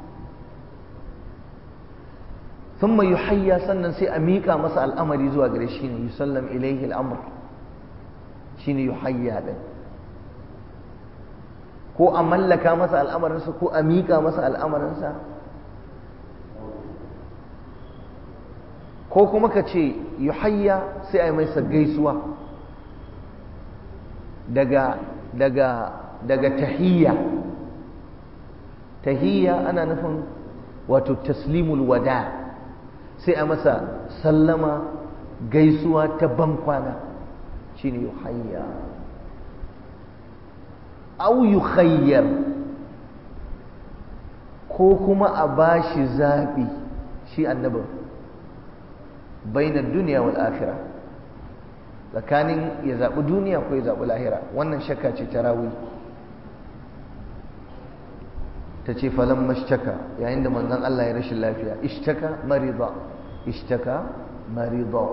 sun mai hayya sannan sai a miƙa masa al'amari zuwa gare shi ne yusallam ilaihi al'amur shi ne yuhayya ɗin ko a mallaka masa al'amarinsa ko a miƙa masa al'amarinsa ko kuma ka ce yuhayya sai a yi mai gaisuwa daga daga daga tahiyya tahiyya ana nufin wato taslimul wada sai a masa sallama gaisuwa ta bankwana shine yuhayya au yukhayyar ko kuma a bashi zaɓi shi annabin bainar duniya wal akhirah tsakanin ya zaɓi duniya ko ya zaɓi lahira wannan shakka ce ta rawi ta ce falon mashtaka yayin da manzon Allah ya rashin lafiya ishtaka marida ishtaka marida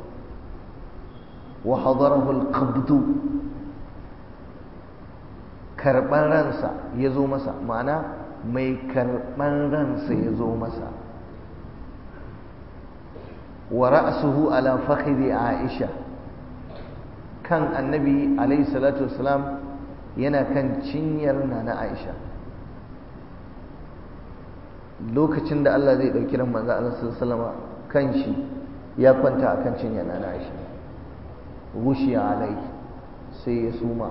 wa hadarahu alqabdu karɓar ransa ya zo masa ma'ana mai karɓar ransa ya zo masa wa ra'suhu ala fakhri aisha kan annabi alaihi salatu wasalam yana kan cinyar na aisha lokacin da Allah zai ɗauki ran manzo Allah sallallahu kan shi ya kwanta akan cinyar na aisha gushiya alai sai ya suma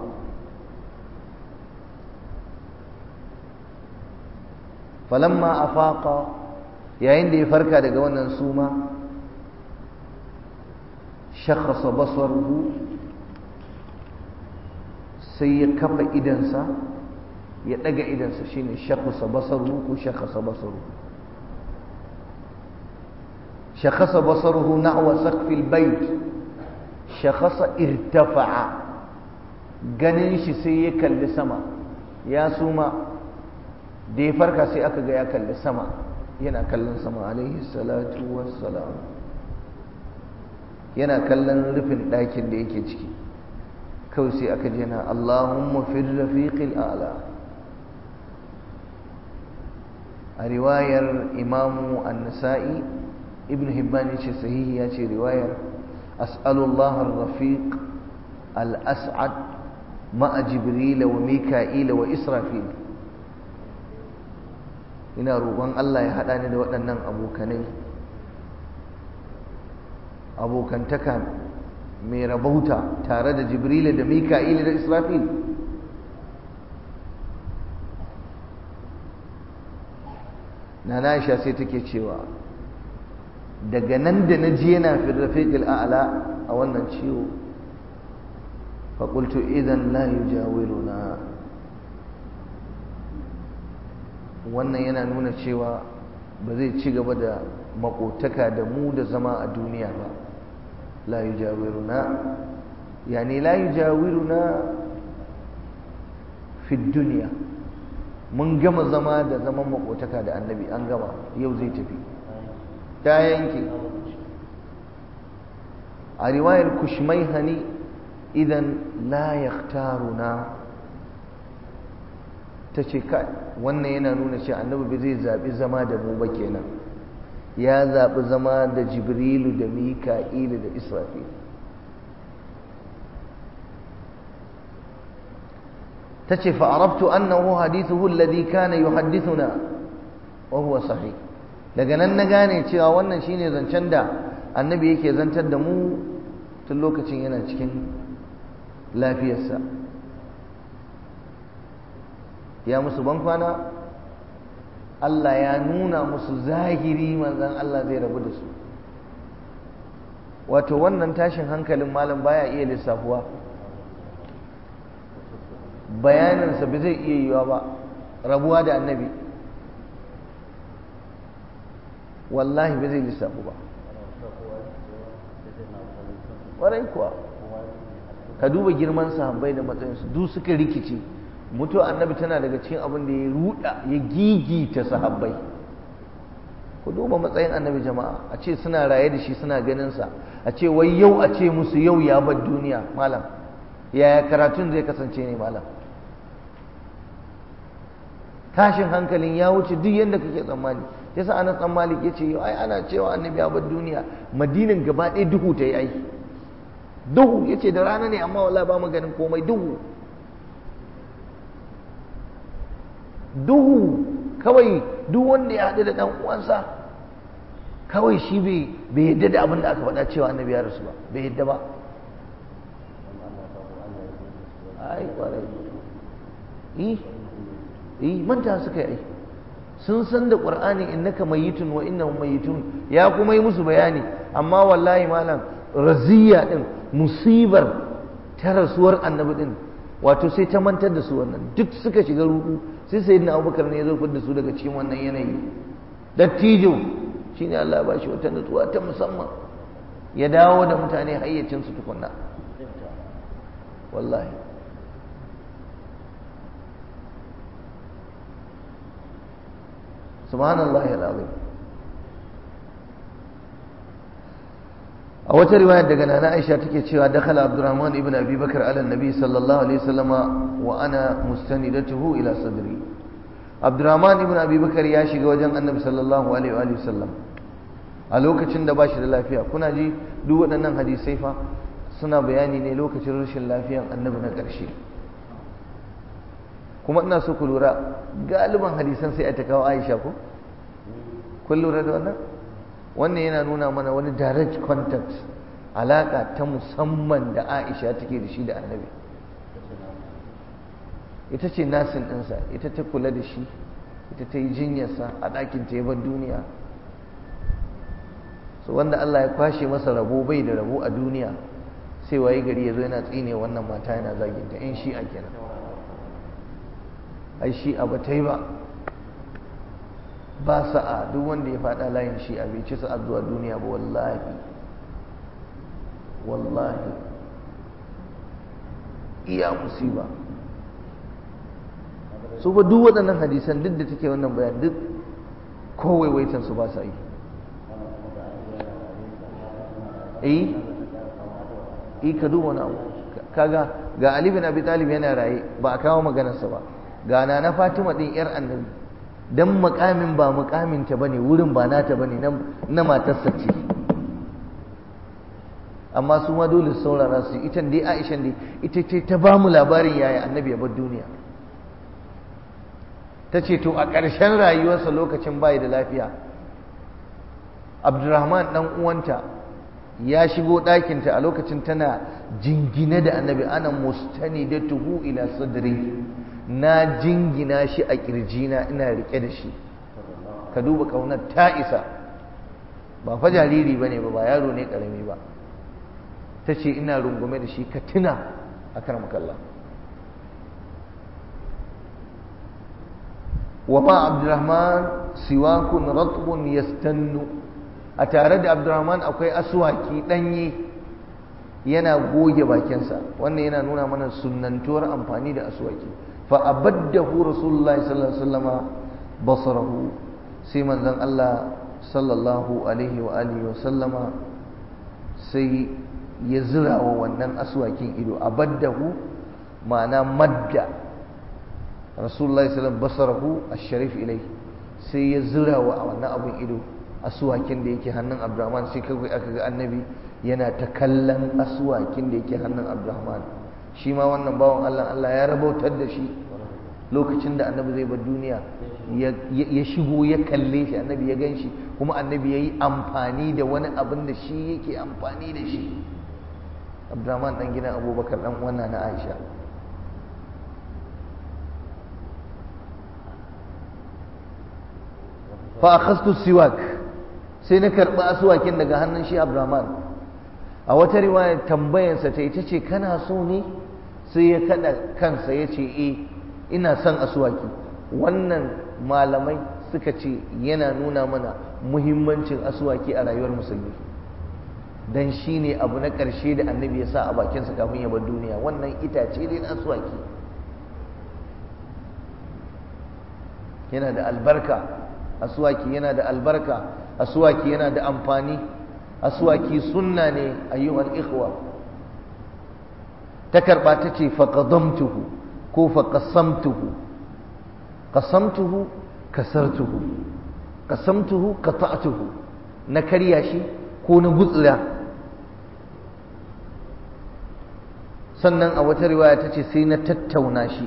falamma afaqa yayin da ya farka daga wannan suma shakhasa basaruhu sai ya kafa idansa ya daga idansa shine shakhasa basaruhu ko shakhasa basaruhu shakhasa basaruhu nahwa saqfi albayt shakhasa irtafa'a ganin shi sai ya kalli sama ya suma da ya farka sai aka ga ya kalli sama yana kallon sama alaihi salatu wassalam yana kallon rufin ɗakin da yake ciki kawai sai aka jina Allahumma fi rafiqil a'la a riwayar imamu an-nasa'i ibn hibban yace sahihi yace riwayar as'alullah ar-rafiq al-as'ad ma'a jibril wa mika'il wa israfil ina roƙon Allah ya haɗa ni da waɗannan abokanai abokantaka mai rabauta tare da jibril da mika'il da israfil na Aisha sai take cewa daga nan da na ji yana fi rafiqil a'la a wannan ciwo fa qultu idan la yujawiruna wannan yana nuna cewa ba zai ci gaba da makotaka da mu da zama a duniya ba la yujawiruna yani la yujawiruna fi duniya mun gama zama da zaman makotaka da annabi an gama yau zai tafi ta yanke a riwayar kushmai hani idan la yaktaruna ta ce kai wannan yana nuna cewa annabi ba zai zaɓi zama da mu ba kenan ya zaɓi zama da jibrilu da mika'ilu da israfil ta ce fa'arabtu annahu hadithuhu alladhi kana yuhaddithuna wa huwa sahih daga nan na gane cewa wannan shine zancen da annabi yake zantar da mu tun lokacin yana cikin lafiyarsa ya musu bankwana Allah ya nuna musu zahiri manzan Allah zai rabu da su wato wannan tashin hankalin malam baya iya lissafuwa bayaninsa ba zai iya yiwa ba rabuwa da annabi wallahi ba zai lissafu ba warai kuwa ka duba girman sahabbai da matsayinsu duk suka rikice mutuwa annabi tana daga cikin abin da ya ruda ya gigita sahabbai ku duba matsayin annabi jama'a a ce suna raye da shi suna ganinsa a ce wai yau a ce musu yau ya bar duniya malam yaya karatun zai kasance ne malam tashin hankalin ya wuce duk yadda kake tsammani yasa ana tsammani ya ce ai ana cewa annabi ya bar duniya madinin gaba ɗaya duhu ta yi aiki duhu ya ce da rana ne amma wallahi ba mu ganin komai duhu duhu kawai duk wanda ya haɗu da ɗan uwansa kawai shi bai yadda da abin da aka faɗa cewa annabi ya rasu ba bai yadda ba ai kwarai yi yi manta suka yi sun san da ƙur'ani innaka mayitun wa innahum mayitun ya kuma yi musu bayani amma wallahi malam raziya din musibar ta rasuwar annabi din wato sai ta mantar da su wannan duk suka shiga rudu sai sayyidina abubakar ne ya zo da su daga cikin wannan yanayi dattijo shine Allah ya bashi wata nutsuwa ta musamman ya dawo da mutane hayyacin su tukunna wallahi subhanallahi alazim a wata riwayar daga nana Aisha take cewa dakhala Abdurrahman ibn Abi Bakar ala Nabi sallallahu alaihi wasallama wa ana mustanidatuhu ila sadri Abdurrahman ibn Abi Bakar ya shiga wajen Annabi sallallahu alaihi wa sallam a lokacin da bashi da lafiya kuna ji duk waɗannan hadisai fa suna bayani ne lokacin rashin lafiyan Annabi na ƙarshe kuma ina so ku lura galiban hadisan sai a ta kawo Aisha ko kun lura da wannan wannan yana nuna mana wani direct contact alaka ta musamman da Aisha take da shi da Annabi ita ce nasin ɗinsa ita ta kula da shi ita ta yi jinyarsa a ɗakin ta yabar duniya so wanda Allah ya kwashe masa rabo bai da rabo a duniya sai waye gari ya zo yana tsine wannan mata yana zaginta in shi a kenan ai shi a bata yi ba ba sa'a duk wanda ya faɗa layin shi a bai ci sa'a zuwa duniya ba wallahi wallahi iya musiba su ba duk waɗannan hadisan duk da take wannan bayan duk kowai waitan su ba sa yi eh eh ka duba wani abu kaga ga Ali bin Abi Talib yana raye ba a kawo maganarsa ba ga na Fatima din yar annabi dan makamin ba makamin ta bane wurin ba nata bane na matarsa ce amma su ma dole saurara su ita dai Aisha dai ita ce ta ba mu labarin yaya annabi ya bar duniya ta ce to a ƙarshen rayuwarsa lokacin bayi da lafiya Abdurrahman dan uwanta ya shigo ɗakinta a lokacin tana jingine da annabi ana mustani da tuhu ila sadri na jingina shi a ƙirjina ina riƙe da shi ka duba ƙaunar ta isa ba fa jariri ba ne ba ba yaro ne ƙarami ba ta ce ina rungume da shi ka tuna a kan makalla wa ma abdurrahman siwakun ratbun yastannu a tare da abdurrahman akwai aswaki ɗanye yana goge bakinsa wannan yana nuna mana sunnantuwar amfani da aswaki fa abaddahu rasulullahi sallallahu alaihi wasallama basarahu sai manzon Allah sallallahu alaihi wa alihi wa sallama sai ya zira wa wannan aswakin ido abaddahu ma'ana madda rasulullahi sallallahu basarahu ash-sharif ilai sai ya zira wa wannan abun ido aswakin da yake hannun Abdurrahman sai kai aka ga annabi yana ta kallon aswakin da yake hannun Abdurrahman shi ma wannan bawan Allah Allah ya rabautar da shi lokacin da annabi zai bar duniya ya shigo ya kalle shi annabi ya gan shi kuma annabi ya yi amfani da wani abin da shi yake amfani da shi Abdurrahman dan gidan Abubakar dan wannan na Aisha fa akhastu siwak sai na karɓi asuwakin daga hannun shi Abdurrahman a wata riwaya tambayansa ta ita ce kana so ne sai ya kada kansa ya ce eh ina son asuwaki wannan malamai suka ce yana nuna mana muhimmancin asuwaki a rayuwar musulmi dan shi ne abu na ƙarshe da annabi ya sa a bakinsa kafin ya bar duniya wannan itace ne na asuwaki yana da albarka aswaki yana da albarka aswaki yana da amfani aswaki sunna ne ayyuhal ikhwa ta karba ta ce faqadamtuhu ko faqasamtuhu qasamtuhu kasartuhu qasamtuhu qata'tuhu na karya shi ko na gutsira sannan a wata riwaya ta ce sai na tattauna shi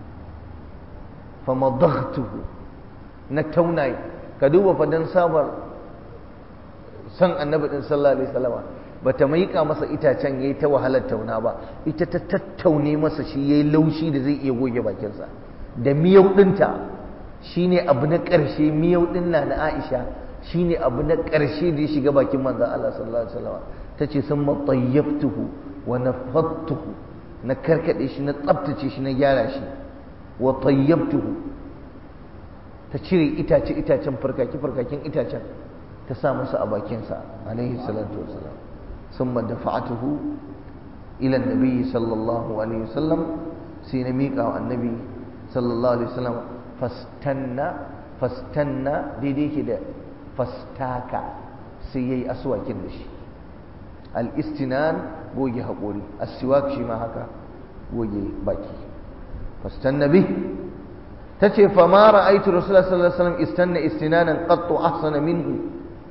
famadaghtuhu na tauna ka duba fadan sabar san annabi din sallallahu alaihi wasallam bata maika masa itacen yayi ta wahalar tauna ba ita ta tattaune masa shi yayi laushi da zai iya goge bakinsa da miyau dinta shine abu na ƙarshe miyau din na na Aisha shine abu na ƙarshe da ya shiga bakin manzon Allah sallallahu alaihi wasallam tace sun matayyabtuhu wa nafattuhu na karkade shi na tsaftace shi na gyara shi wa tayyabtuhu ta cire itace itacen farkaki farkakin itacen ta sa masa a bakinsa alaihi salatu wassalam summa dafa'atuhu ila annabi sallallahu alaihi wasallam sai na miƙa wa annabi sallallahu alaihi wasallam fastanna fastanna daidai ke da fastaka sai yayi aswakin da shi al-istinan goge haƙori as-siwak shi ma haka goge baki fastanna bi tace fa ma ra'aytu rasulullah sallallahu alaihi wasallam istanna istinanan qattu ahsana minhu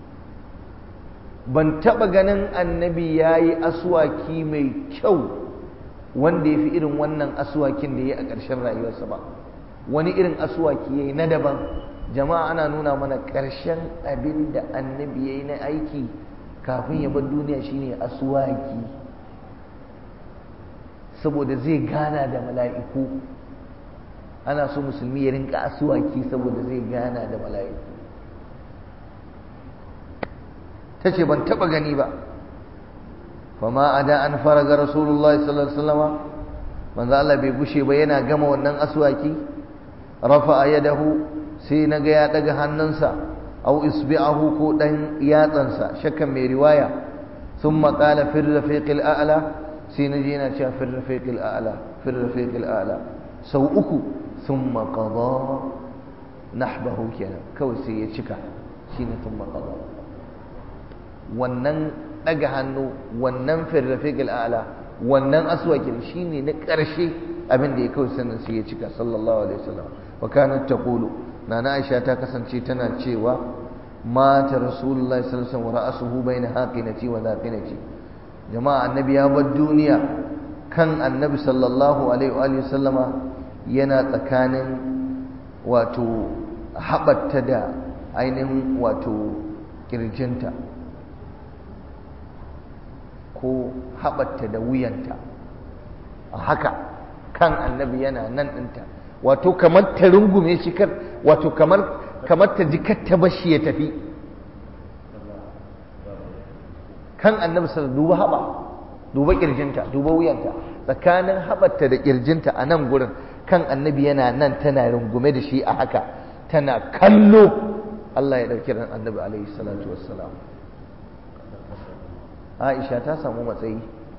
ban taba ganin annabi yayi aswaki mai kyau wanda yafi irin wannan aswakin da yayi a ƙarshen rayuwarsa ba wani irin aswaki yayi na daban jama'a ana nuna mana ƙarshen abin da annabi yayi na aiki kafin ya bar duniya shine aswaki saboda zai gana da mala'iku ana so musulmi ya rinka aswaki saboda zai gana da mala'iku ta ce ban taɓa gani ba fama a da an fara ga rasulullah sallallahu alaihi wasallam manzo Allah bai gushe ba yana gama wannan aswaki rafa yadahu sai na ga ya daga hannunsa au isbi'ahu ko dan yatsansa shakkan mai riwaya thumma qala fi rafiqil a'la sai na je yana cewa fi rafiqil a'la fi rafiqil a'la sau uku thumma qada nahbahu kenan kawai sai ya cika shine thumma qada wannan daga hannu wannan fi rafiqil a'la wannan aswakin shine na ƙarshe abin da ya kawai sannan sai ya cika sallallahu alaihi wasallam wa kanat taqulu nana Aisha ta kasance tana cewa mata rasulullahi sallallahu alaihi wasallam wa ra'suhu baina haqinati wa laqinati jama'a annabi ya bar duniya kan annabi sallallahu alaihi wa sallama yana tsakanin wato haɓatta da ainihin wato kirjinta ko haɓatta da wuyanta a haka kan annabi yana nan ɗinta wato kamar ta rungume shi kar wato kamar kamar ta ji ta bashi ya tafi kan annabi sallallahu duba haɓa duba kirjinta duba wuyanta tsakanin haɓarta da kirjinta a nan gurin kan annabi yana nan tana rungume da shi a haka tana kallo Allah ya ɗauki ran annabi alaihi salatu wassalam Aisha ta samu matsayi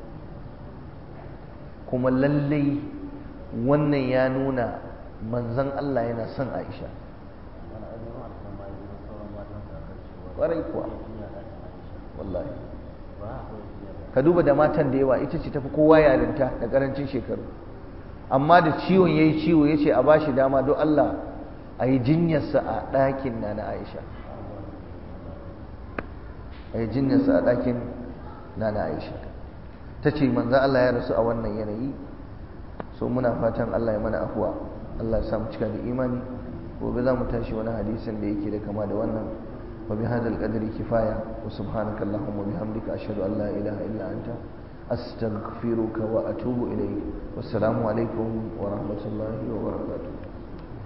kuma lallai wannan ya nuna manzon Allah yana son Aisha ƙwarai kuwa wallahi ka duba da matan da yawa ita ce tafi kowa yarinta da ƙarancin shekaru amma da ciwon ya yi ciwo ya ce a ba shi dama don Allah a yi jinyarsa a ɗakin na na Aisha a yi jinyarsa a ɗakin na na Aisha ta ce manzan Allah ya rasu a wannan yanayi so muna fatan Allah ya mana afuwa Allah ya samu cika da imani gobe za mu tashi wani hadisin da yake da kama da wannan wa bi hadal qadri kifaya wa subhanaka allahumma wa bihamdika ashhadu an la ilaha illa anta astaghfiruka wa atubu ilayk wassalamu alaikum wa rahmatullahi wa barakatuh